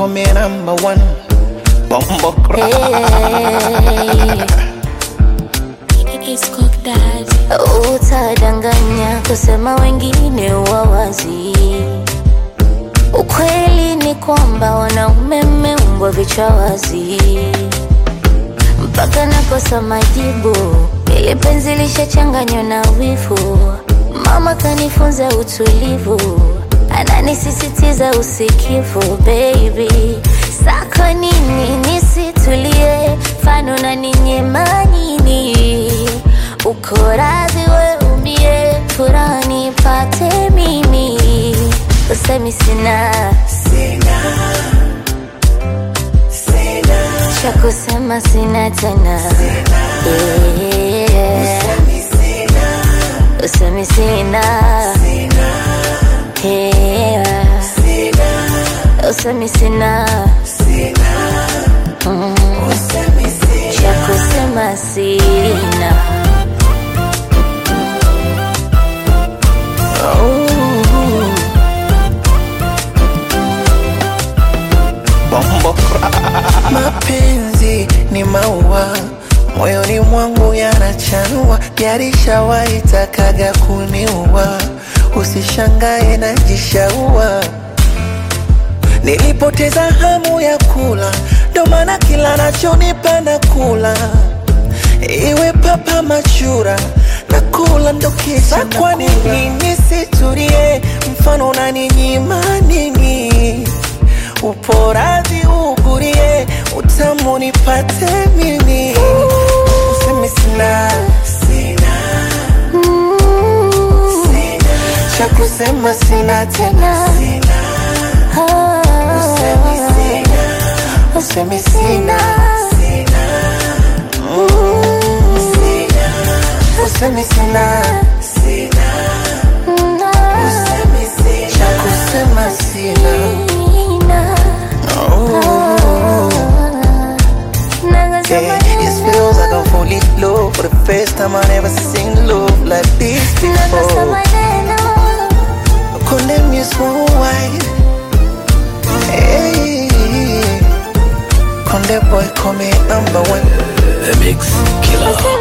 call me number one. Bumbo Utadanganya kusema wengine wawazi. Ukweli ni kwamba wanaume mmeumbwa vichwa wazi, mpaka nakosa majibu. Ili penzi lishachanganywa na wivu, mama kanifunza utulivu, ananisisitiza usikivu. Baby, sako nini nisitulie, fano na ninyema nini? Uko radhi we umie, furaha nipate mimi, usemi sina cha kusema sina tena Yeah. usemi sina Yeah. usemi sina Mm. cha kusema sina Bumbo Mapenzi ni maua moyoni mwangu yanachanua, yarishawahi takaga kuniua. Usishangae najishaua, nilipoteza hamu ya kula, ndo maana kila nachonipa na kula, iwe papa machura na kula ndo kisha. Kwa nini nisitulie? Mfano unaninyima nini? uporaji ugurie utamu nipate mimi useme sina cha kusema sina tena useme sina useme sina cha kusema sina Yeah, it feels like I'm fully low For the first time I never seen love like this before Condemn you small white Hey Condemn boy call me number one The Mix Killer.